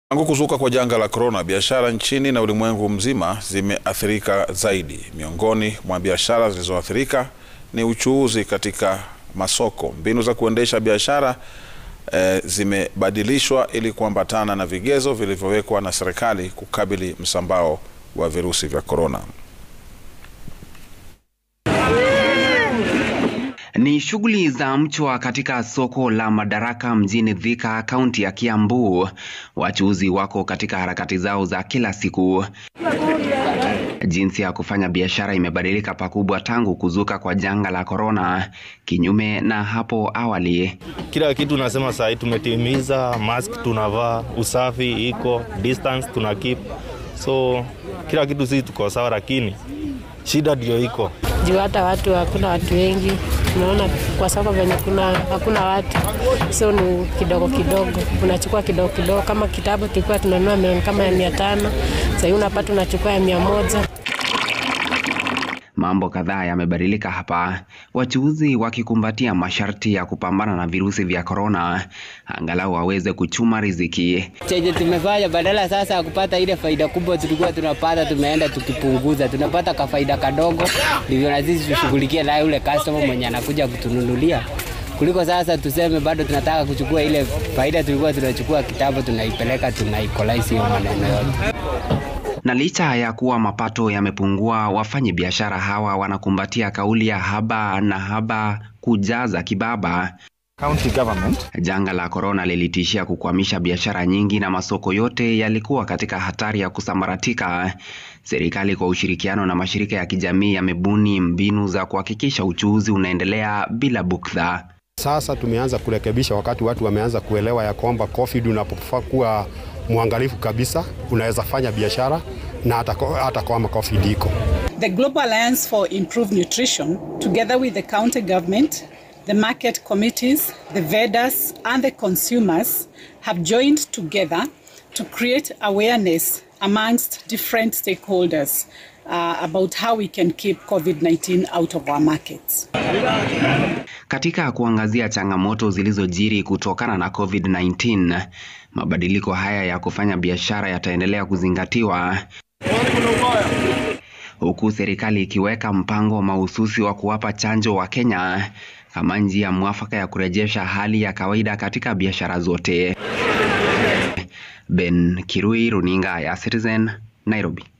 Tangu kuzuka kwa janga la korona, biashara nchini na ulimwengu mzima zimeathirika zaidi. Miongoni mwa biashara zilizoathirika ni uchuuzi katika masoko. Mbinu za kuendesha biashara eh, zimebadilishwa ili kuambatana na vigezo vilivyowekwa na serikali kukabili msambao wa virusi vya korona. Ni shughuli za mchwa katika soko la Madaraka mjini Thika, kaunti ya Kiambu. Wachuuzi wako katika harakati zao za kila siku. Jinsi ya kufanya biashara imebadilika pakubwa tangu kuzuka kwa janga la korona, kinyume na hapo awali. Kila kitu nasema saa hii tumetimiza, mask tunavaa, usafi iko, distance tuna keep, so kila kitu sisi tuko sawa, lakini shida ndio iko juu hata watu hakuna watu wengi, tunaona kwa soko venye kuna hakuna watu, so ni kidogo kidogo, unachukua kidogo kidogo. Kama kitabu tulikuwa tunanunua milioni kama ya mia tano, sahii unapata unachukua ya mia moja. Mambo kadhaa yamebadilika hapa, wachuuzi wakikumbatia masharti ya kupambana na virusi vya korona, angalau waweze kuchuma riziki. chenye tumefanya badala sasa ya kupata ile faida kubwa tulikuwa tunapata, tumeenda tukipunguza, tunapata kafaida kadogo, ndivyo na sisi tushughulikie naye ule customer mwenye anakuja kutununulia, kuliko sasa tuseme bado tunataka kuchukua ile faida tulikuwa tunachukua kitambo, tunaipeleka tunaikolaizi hiyo maneno yote. Na licha ya kuwa mapato yamepungua, wafanyi biashara hawa wanakumbatia kauli ya haba na haba kujaza kibaba. County government Janga la korona lilitishia kukwamisha biashara nyingi na masoko yote yalikuwa katika hatari ya kusambaratika. Serikali kwa ushirikiano na mashirika ya kijamii yamebuni mbinu za kuhakikisha uchuuzi unaendelea bila buktha. Sasa tumeanza kurekebisha wakati watu wameanza kuelewa ya kwamba COVID unapofaa kuwa mwangalifu kabisa, unaweza fanya biashara na hata, hata kama COVID iko. The Global Alliance for Improved Nutrition, together with the county government, the market committees, the vendors, and the consumers, have joined together to create awareness amongst different stakeholders uh, about how we can keep COVID 19 out of our markets. Katika kuangazia changamoto zilizojiri kutokana na COVID-19, mabadiliko haya ya kufanya biashara yataendelea kuzingatiwa huku serikali ikiweka mpango mahususi wa kuwapa chanjo wa Kenya kama njia mwafaka ya kurejesha hali ya kawaida katika biashara zote. Ben Kirui, runinga ya Citizen, Nairobi.